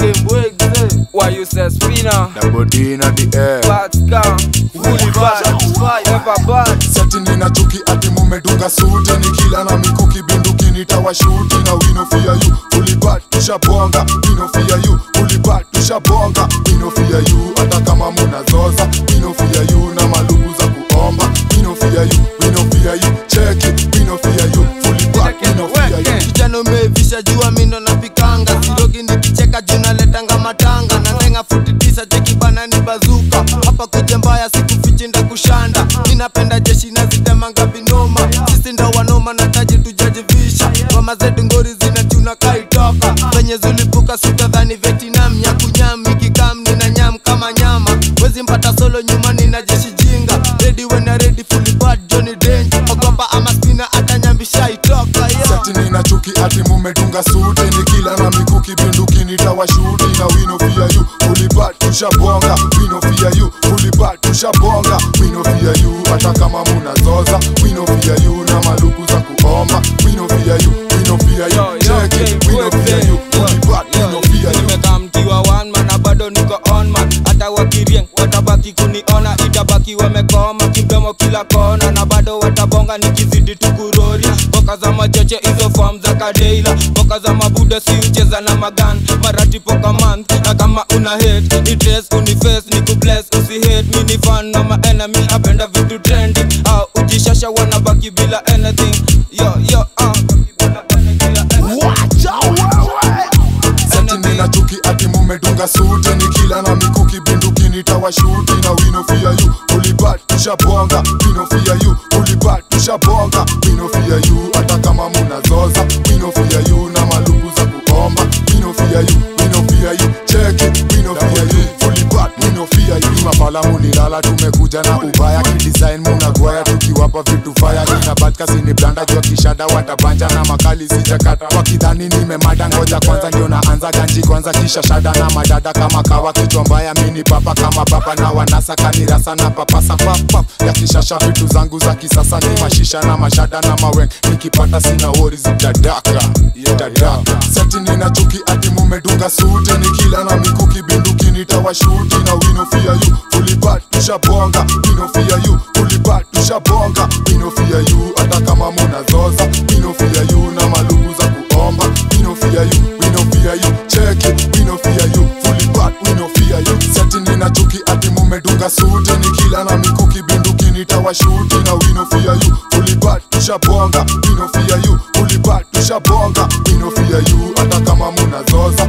Kimbwegze Why you say spinner Double D na the air Bad scam Fully bad Ever bad Seti nina chuki ati mumedunga suti Nikila na mikuki binduki nitawashuti Na wino fear you Fully bad tushabonga Wino fear you Fully bad tushabonga Wino fear you Hata kama munazoza Wino fear you Na malugu za kuomba Wino fear you Wino fear you Check it Wino fear you Fully bad Wino fear you kijana umevisha jua mindo napikanga sirogi nikicheka juu naletanga matanga na ndenga futi tisa cheki bana ni bazuka hapa kuja mbaya sikufichi nda kushanda minapenda jeshi nazitemanga vinoma sisi ndo wanoma na taji tujajivisha mama zetu ngori zinachuna kaitoka venye zulipuka sutadhani vietnam nyakunyam ikikam nina nyam kama nyama wezi mpata solo nyuma nina jeshi jinga redi wena redi fully bad johnny dange ogopa ama spina atanyambisha itoka yeah. Seti nina chuki ati mumedunga suti Nikila na mikuki binduki nitawashuti Na wino fear you Fully bad tushabonga Wino fear you Fully bad tushabonga Wino fear you Hata kama munazoza Wino fear you Na malugu za kuomba Wino fear you Wino fear Yo, you yo, Check it okay, Wino fear you Fully bad Yo, Wino fear you nimekaa mkiwa one man na bado niko on man hata wakirieng watabaki kuniona itabaki wamekoma kimdomo kila kona na bado watabonga nikizidi tukurori boka za macheche hizo form za kadeila boka za mabuda si ucheza na magan marati poka month na kama una hate ni dress uniface ni kubless usi hate mi ni fan na ma enemy apenda vitu trending au ujishasha wanabaki bila anything yo yo uh. Seti nina chuki ati mumedunga suti Nikila na mikuki binduki nitawashuti Na wino fear you Fully bad tushabonga Wino fear you Fully bad tushabonga Wino fear you Hata kama munazoza Wino fear you Na malugu za kuomba Wino fear you Wino fear you Check it Wino fear you Fully bad Wino fear you Mapala mulilala tumekuja na ubaya Kidesign munagwaya tukiwapa vitu faya Kina batka sini blanda jua kishada watabanja na makali sijakata Wakidhani nimemada ngoja kwanza ndio naanza ganji kwanza kisha shada na madada kama kawa kichwa mbaya mini papa kama baba na wanasa kanirasa na papasa papap ya kishasha vitu zangu za kisasa ni mashisha na mashada na maweng nikipata sina wori zitadaka itadaka seti nina chuki ati mumedunga suti nikila na mikuki binduki nitawashuti na wino fear you fully bad tushabonga wino fear you fully bad tushabonga wino fear you hata kama munazoza wino fear you na malugu za kuomba wino fear you wino fear you check it wino fear you fully bad wino fear you seti nina chuki ati mumedunga suti nikila na mikuki binduki nitawashuti na wino fear you fully bad tushabonga wino fear you fully bad tushabonga wino fear you hata kama munazoza